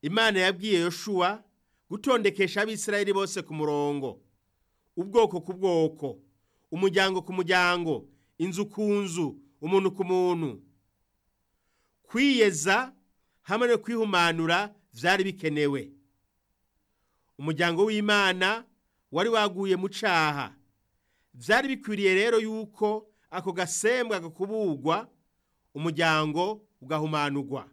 imana yabwiye yoshuwa gutondekesha abisirayeli bose ku murongo ubwoko ku bwoko umuryango ku muryango inzu ku nzu umuntu ku muntu kwiyeza hamwe no kwihumanura byari bikenewe umuryango w'imana wari waguye mu cyaha byari bikwiriye rero yuko ako gasembwa gakubugwa umuryango ugahumanurwa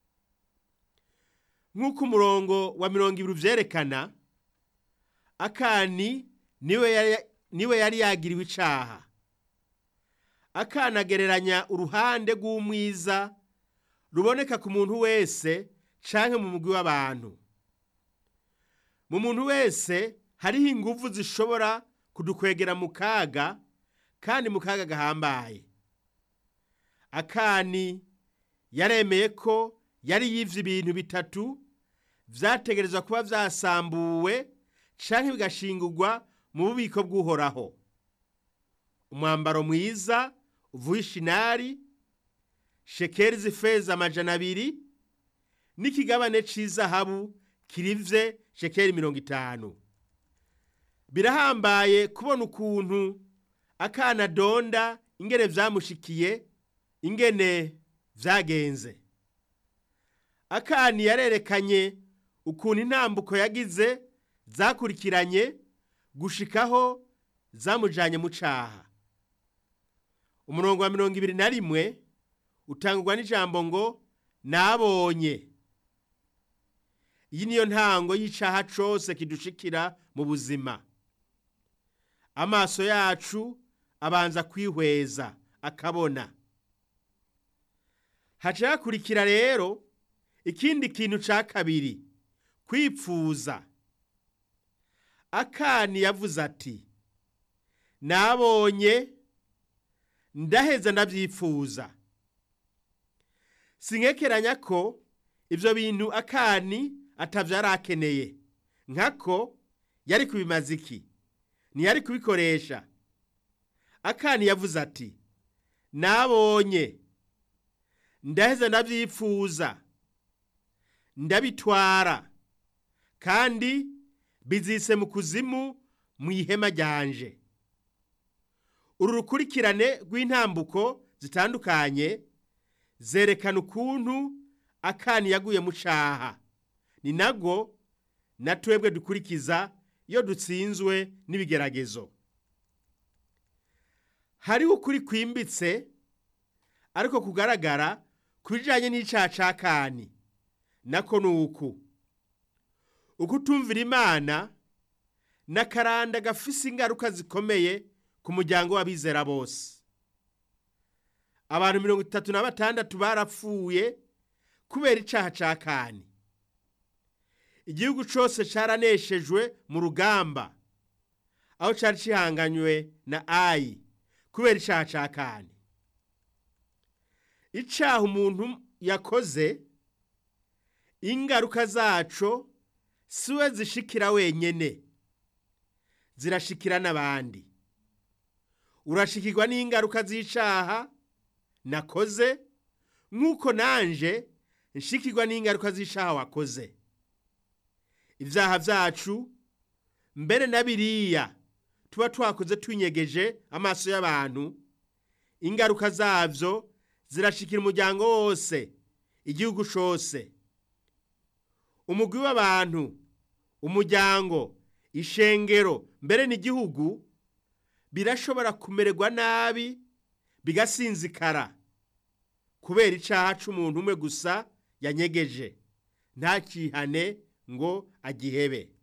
nk'uko umurongo wa mirongo ibiri ubyerekana akani niwe yari yagiriwe icyaha akanagereranya uruhande rw'umwiza ruboneka ku muntu wese canke mu mugwi w'abantu mu muntu wese hariho inguvu zishobora kudukwegera mu kaga kandi mu kaga gahambaye akani yaremeye ko yari yivye ibintu bitatu vyategerezwa kuba vyasambuwe canke bigashingurwa mu bubiko bw'uhoraho umwambaro mwiza uvuye ishinari shekeri z'ifeza amajana abiri n'ikigabane c'izahabu kirivye shekeri mirongo itanu birahambaye kubona ukuntu akana donda ingene vyamushikiye ingene vyagenze akani yarerekanye ukuntu intambuko yagize zakurikiranye gushikaho zamujanye mu caha umurongo wa mirongo ibiri na rimwe utangwa n'ijambo ngo nabonye iyi niyo ntango y'icaha cose kidushikira mu buzima amaso yacu abanza kwihweza akabona haca hakurikira rero ikindi kintu ca kabiri kwipfuza akani yavuze ati nabonye ndaheza ndavyifuza sinkekeranya ko ivyo bintu akani atavyo arakeneye nkako yari kubimaza iki ntiyari kubikoresha akani yavuze ati nabonye ndaheza ndavyifuza ndabitwara kandi bizise mu kuzimu mu ihema ryanje uru rukurikirane rw'intambuko zitandukanye zerekana ukuntu akani yaguye mu caha ni nago na twebwe dukurikiza iyo dutsinzwe n'ibigeragezo hariho ukuri kwimbitse ariko kugaragara ku bijanye n'icaha ca kani nako ni uku ukutumvira imana n'akaranda gafise ingaruka zikomeye ku muryango w'abizera bose abantu mirongo itatu na batandatu barapfuye kubera icaha ca kani igihugu cose caraneshejwe mu rugamba aho cari cihanganywe na ayi kubera icaha ca kani icaha umuntu yakoze ingaruka zaco siwe zishikira wenyene zirashikira n'abandi urashikirwa n'ingaruka z'icaha nakoze nk'uko nanje nshikirwa n'ingaruka z'icaha wakoze ibyaha byacu mbere na biriya tuba twakoze twinyegeje amaso y'abantu ingaruka zabyo zirashikira umuryango wose igihugu cyose umugwi w'abantu umuryango ishengero mbere n'igihugu birashobora kumererwa nabi bigasinzikara kubera icyaha cy'umuntu umwe gusa yanyegeje ntakihane ngo agihebe